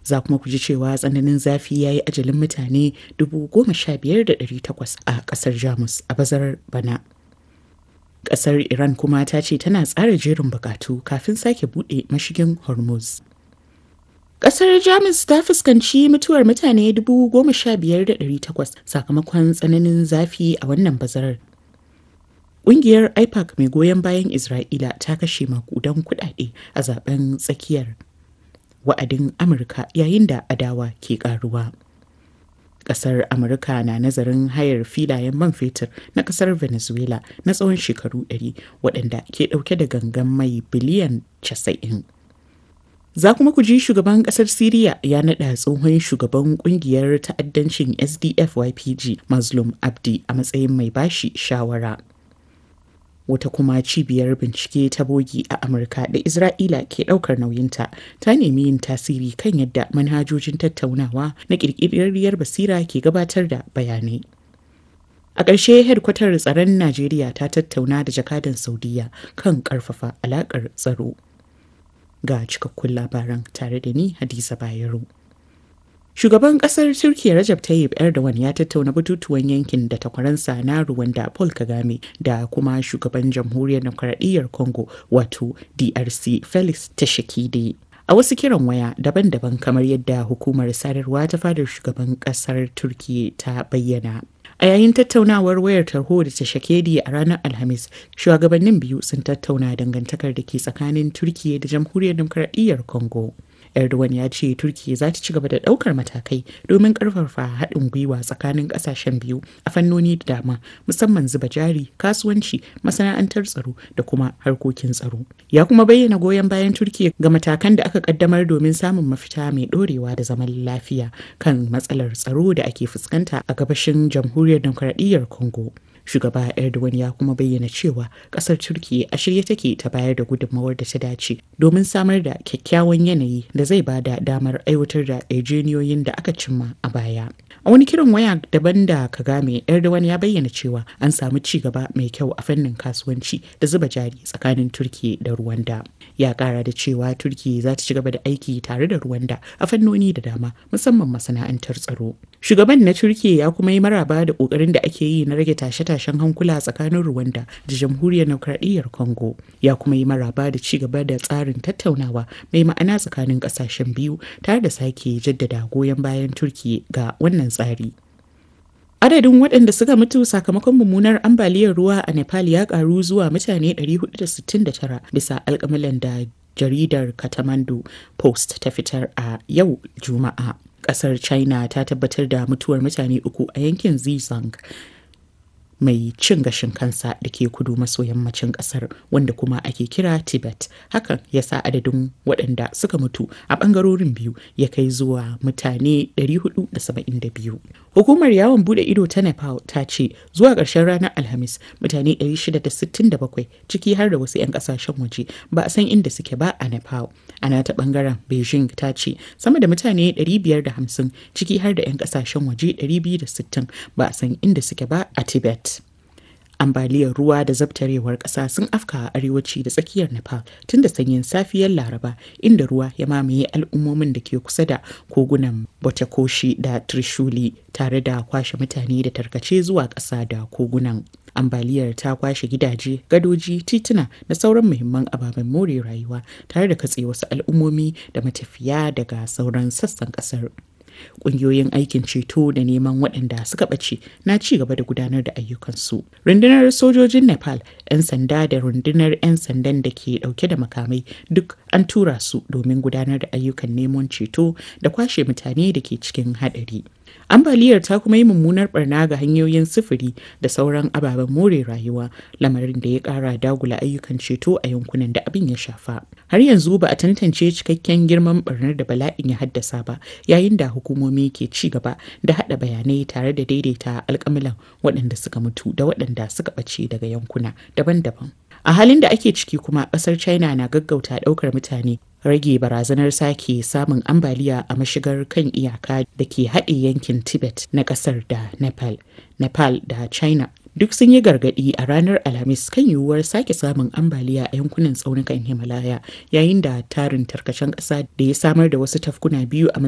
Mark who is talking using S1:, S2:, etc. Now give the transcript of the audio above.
S1: za kuma ku ji cewa tsananin zafi ya yi ajalin mutane 15,800 a ƙasar Jamus a bazarar bana. Ƙasar Iran kuma ta ce tana tsara jerin bukatu kafin sake buɗe mashigin Hormuz. Ƙasar Jamus ta fuskanci mutuwar mutane 15,800 sakamakon tsananin zafi a wannan bazarar. Ƙungiyar IPAC mai goyon bayan Isra'ila ta kashe makudan kuɗaɗe a zaben tsakiyar wa'adin Amurka yayin da adawa ke ƙaruwa. Ƙasar Amurka na nazarin hayar filayen man fetur na ƙasar Venezuela na tsawon shekaru 100 waɗanda ke ɗauke da gangan mai biliyan 90. Za kuma ku ji shugaban kasar Siriya ya naɗa tsohon shugaban kungiyar ta'addancin SDF YPG Mazlum Abdi a matsayin mai bashi shawara. Wata kuma cibiyar bincike ta bogi a Amurka da Isra'ila ke ɗaukar nauyinta ta nemi yin tasiri kan yadda manhajojin tattaunawa na ƙirƙirarriyar basira ke gabatar da bayanai. A ƙarshe hedkwatar tsaron Najeriya ta tattauna da jakadan Saudiya kan ƙarfafa alaƙar tsaro. ga cikakkun labaran tare da ni Hadiza Bayero. Shugaban kasar Turkiyya Rajab Tayyip Erdogan ya tattauna batutuwan yankin da takwaransa na Rwanda Paul Kagame da kuma shugaban jamhuriyar demokradiyyar Congo wato DRC Felix Tshisekedi. A wasu kiran waya daban-daban kamar yadda hukumar sadarwa ta fadar shugaban kasar Turkiyya ta bayyana. A yayin tattaunawar wayar tarho da ta shakedi a ranar Alhamis, shugabannin biyu sun tattauna dangantakar da ke tsakanin Turkiyya da Jamhuriyar Demokradiyyar Congo. Erdogan ya ce Turkiyya za ta ci gaba da ɗaukar matakai domin ƙarfafa haɗin gwiwa tsakanin ƙasashen biyu a fannoni da dama, musamman zuba jari, kasuwanci, masana'antar tsaro da kuma harkokin tsaro. Ya kuma bayyana goyon bayan Turkiyya ga matakan da aka ƙaddamar domin samun mafita mai ɗorewa da zaman lafiya kan matsalar tsaro da ake fuskanta a gabashin Jamhuriyar Demokradiyyar Congo. shugaba erdogan ya kuma bayyana cewa kasar turkiya a shirye take ta bayar da gudunmawar da ta dace domin samar da kyakkyawan yanayi da zai ba da damar aiwatar da yarjejeniyoyin da aka cimma a baya a wani kiran waya daban da kagame erdogan ya bayyana cewa an samu ci gaba mai kyau a fannin kasuwanci da zuba jari tsakanin turkiya da rwanda ya kara da cewa turkiya za ta ci gaba da aiki tare da rwanda a fannoni da dama musamman masana'antar tsaro shugaban na turkiya ya kuma yi maraba da kokarin da ake yi na rage tashe-tashen hankula tsakanin rwanda da jamhuriyar demokradiyyar congo ya kuma yi maraba da ci gaba da tsarin tattaunawa mai ma'ana tsakanin kasashen biyu tare da sake jaddada goyon bayan turkiya ga wannan tsari Adadin waɗanda suka mutu sakamakon mummunar ambaliyar ruwa a Nepal ya ƙaru zuwa mutane 469 bisa alƙamalan da jaridar Kathmandu Post ta fitar a yau Juma'a. Ƙasar China ta tabbatar da mutuwar mutane uku a yankin Xizang. mai cin gashin kansa da ke kudu maso yammacin kasar wanda kuma ake kira tibet hakan ya sa adadin waɗanda suka mutu a ɓangarorin biyu ya kai zuwa mutane 472 hukumar yawon bude ido ta nepal ta ce zuwa ƙarshen ranar alhamis mutane 667 ciki har da wasu 'yan ƙasashen waje ba a san inda suke ba a nepal ana ta ɓangaren beijing ta ce sama da mutane 550 ciki har da 'yan ƙasashen waje 260 ba a san inda suke ba a tibet ambaliyar ruwa da zabtarewar ƙasa sun afka a arewaci da tsakiyar nepal tun da sanyin safiyar laraba inda ruwa ya mamaye al'ummomin da ke kusa da kogunan botakoshi da trishuli tare da kwashe mutane da tarkace zuwa ƙasa da kogunan ambaliyar ta kwashe gidaje gadoji tituna da sauran muhimman ababen more rayuwa tare da katse wasu al'ummomi da matafiya daga sauran sassan ƙasar Ƙungiyoyin aikin ceto da neman waɗanda suka ɓace na ci gaba da gudanar da ayyukansu. Rundunar sojojin Nepal, 'yan sanda da rundunar 'yan sandan da ke ɗauke da makamai duk an tura su domin gudanar da ayyukan neman ceto da kwashe mutane da ke cikin haɗari. ambaliyar ta kuma yi mummunar barna ga hanyoyin sufuri da sauran ababen more rayuwa lamarin da ya kara dagula ayyukan ceto a yankunan da abin ya shafa har yanzu ba a tantance cikakken girman barnar da bala'in ya haddasa ba yayin da hukumomi ke ci gaba da hada bayanai tare da daidaita alkamilan waɗanda suka mutu da waɗanda suka ɓace daga yankuna daban-daban a halin da ake ciki kuma ƙasar china na gaggauta ɗaukar mutane rage barazanar sake samun ambaliya a mashigar kan iyaka da ke haɗe yankin tibet na ƙasar da nepal nepal da china duk sun yi gargaɗi a ranar alhamis kan yiwuwar sake samun ambaliya a yankunan tsaunukan himalaya yayin da tarin tarkacen ƙasa da ya samar da wasu tafkuna biyu a